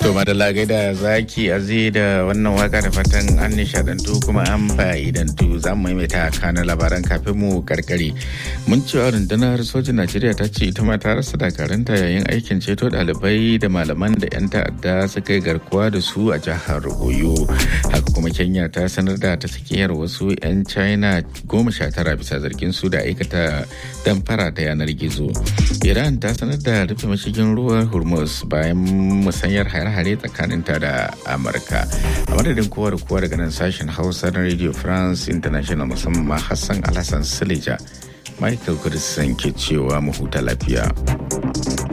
To madalla gaida zaki azi da wannan waka da fatan an nishadantu kuma an fa'idantu za mu maimaita kanan labaran kafin mu karkare. Mun cewa rundunar sojin Najeriya ta ce ita ma ta rasa dakaranta yayin aikin ceto ɗalibai da malaman da 'yan ta'adda suka yi garkuwa da su a jihar Oyo. Haka kuma Kenya ta sanar da ta sakiyar wasu 'yan China goma sha tara bisa zargin su da aikata damfara ta yanar gizo. Iran ta sanar da rufe mashigin ruwan Hormuz bayan musanyar hare-hare tsakaninta da Amurka. A madadin kowa da kowa daga nan sashen Hausa na Radio France International musamman Hassan Alhassan Silija. Michael Kudisan ke cewa mu huta lafiya.